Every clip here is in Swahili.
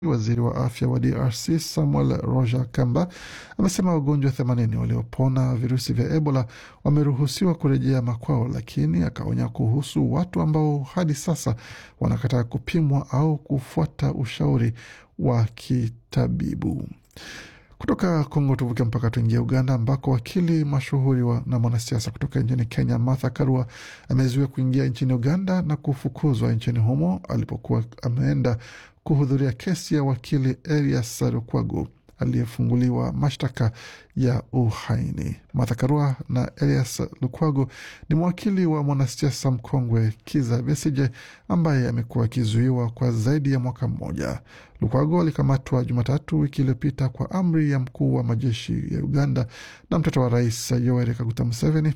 Waziri wa afya wa DRC Samuel Roger Kamba amesema wagonjwa 80 waliopona virusi vya Ebola wameruhusiwa kurejea makwao, lakini akaonya kuhusu watu ambao hadi sasa wanakataa kupimwa au kufuata ushauri wa kitabibu. Kutoka Kongo tuvuke mpaka tuingie Uganda, ambako wakili mashuhuri wa na mwanasiasa kutoka nchini Kenya Martha Karua amezuiwa kuingia nchini Uganda na kufukuzwa nchini humo alipokuwa ameenda kuhudhuria kesi ya wakili Erias Lukwago aliyefunguliwa mashtaka ya uhaini. Martha Karua na Elias Lukwago ni mwakili wa mwanasiasa mkongwe Kiza Besije ambaye amekuwa akizuiwa kwa zaidi ya mwaka mmoja. Lukwago alikamatwa Jumatatu wiki iliyopita kwa amri ya mkuu wa majeshi ya Uganda na mtoto wa rais Yoweri Kaguta Museveni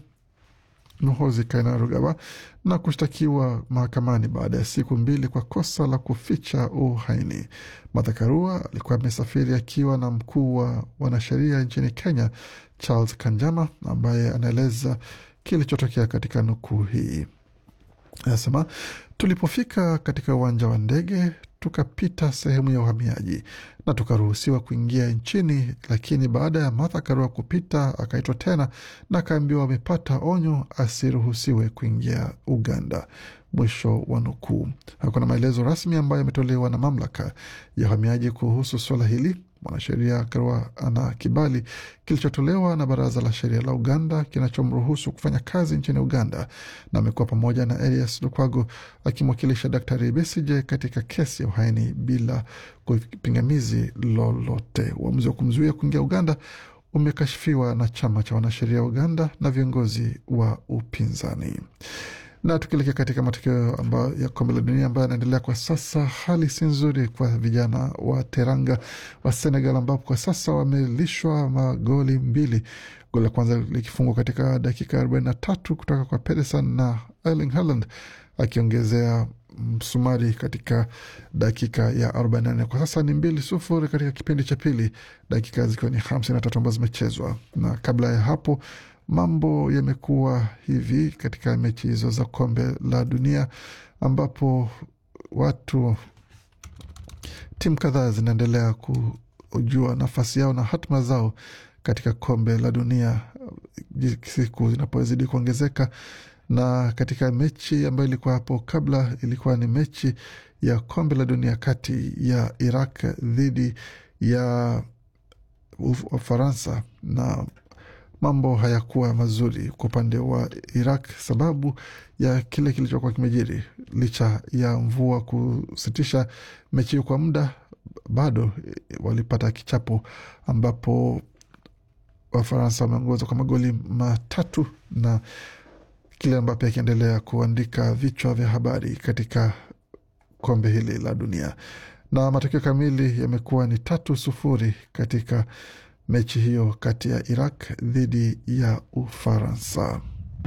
Muhoozi Kainerugaba na kushtakiwa mahakamani baada ya siku mbili kwa kosa la kuficha uhaini. Martha Karua alikuwa amesafiri akiwa na mkuu wa wanasheria nchini Kenya Charles Kanjama ambaye anaeleza kilichotokea katika nukuu hii. Anasema, tulipofika katika uwanja wa ndege tukapita sehemu ya uhamiaji na tukaruhusiwa kuingia nchini, lakini baada ya Martha Karua kupita akaitwa tena na akaambiwa amepata onyo asiruhusiwe kuingia Uganda. Mwisho wa nukuu. Hakuna maelezo rasmi ambayo yametolewa na mamlaka ya uhamiaji kuhusu suala hili. Mwanasheria Karua ana kibali kilichotolewa na Baraza la Sheria la Uganda kinachomruhusu kufanya kazi nchini Uganda, na amekuwa pamoja na Elias Lukwago akimwakilisha Daktari Besije katika kesi ya uhaini bila pingamizi lolote. Uamuzi wa kumzuia kuingia Uganda umekashifiwa na chama cha wanasheria wa Uganda na viongozi wa upinzani. Na tukielekea katika matokeo ambayo ya kombe la dunia ambayo yanaendelea kwa sasa, hali si nzuri kwa vijana wa Teranga wa Senegal, ambapo kwa sasa wamelishwa magoli mbili, goli la kwanza likifungwa katika dakika 43 kutoka kwa Pedersen na Erling Haaland akiongezea msumari katika dakika ya 44. Kwa sasa ni mbili sufuri katika kipindi cha pili, dakika zikiwa ni 53 ambazo zimechezwa, na kabla ya hapo mambo yamekuwa hivi katika mechi hizo za kombe la dunia ambapo watu timu kadhaa zinaendelea kujua nafasi yao na hatima zao katika kombe la dunia siku zinapozidi kuongezeka. Na katika mechi ambayo ilikuwa hapo kabla, ilikuwa ni mechi ya kombe la dunia kati ya Iraq dhidi ya Ufaransa na mambo hayakuwa mazuri kwa upande wa Iraq sababu ya kile kilichokuwa kimejiri. Licha ya mvua kusitisha mechi hiyo kwa muda, bado walipata kichapo ambapo Wafaransa wameongoza kwa magoli matatu na kile Mbape akiendelea kuandika vichwa vya habari katika kombe hili la dunia, na matokeo kamili yamekuwa ni tatu sufuri katika mechi hiyo kati ya Iraq dhidi ya Ufaransa.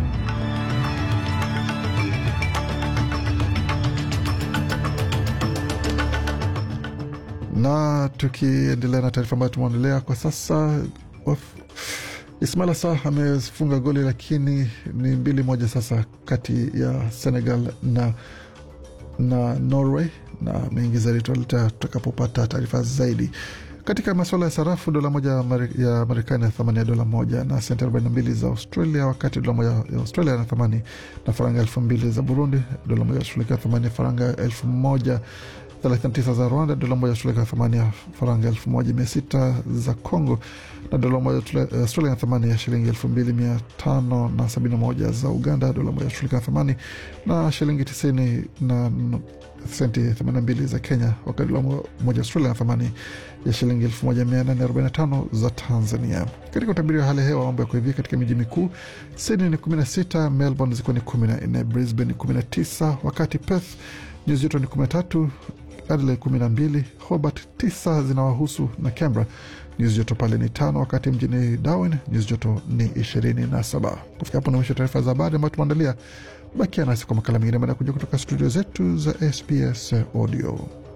Na tukiendelea na taarifa ambayo tumeondelea kwa sasa, Ismail Assar amefunga goli lakini ni mbili moja sasa kati ya Senegal na, na Norway, na mengi zaidi tutakapopata taarifa zaidi katika masuala ya sarafu, dola moja ya Marekani na thamani ya dola moja na senti 42 za Australia, wakati dola moja ya Australia na thamani na faranga elfu mbili za Burundi, dola moja ya Australia thamani ya faranga elfu moja 39 za Rwanda, dola moja Australia thamani ya faranga elfu moja mia sita za Congo, na dola moja Australia na thamani ya shilingi elfu mbili mia tano na sabini na moja za Uganda, dola moja Australia na thamani na shilingi tisini na senti 82 za Kenya, wakati dola moja Australia na thamani ya shilingi 1845 za Tanzania. Katika utabiri wa hali ya hewa, mambo yako hivi katika miji mikuu: Sydney ni 16, Melbourne zikiwa ni 14, Brisbane ni 19, wakati Perth nyuzi joto ni 13, Adelaide 12, Hobart 9 zinawahusu na Canberra nyuzi joto pale ni tano, wakati mjini Darwin nyuzi joto ni 27. Kufika hapo na mwisho taarifa za habari ambayo tumeandalia. Bakia nasi kwa makala mengine baada ya kuja kutoka studio zetu za SBS Audio.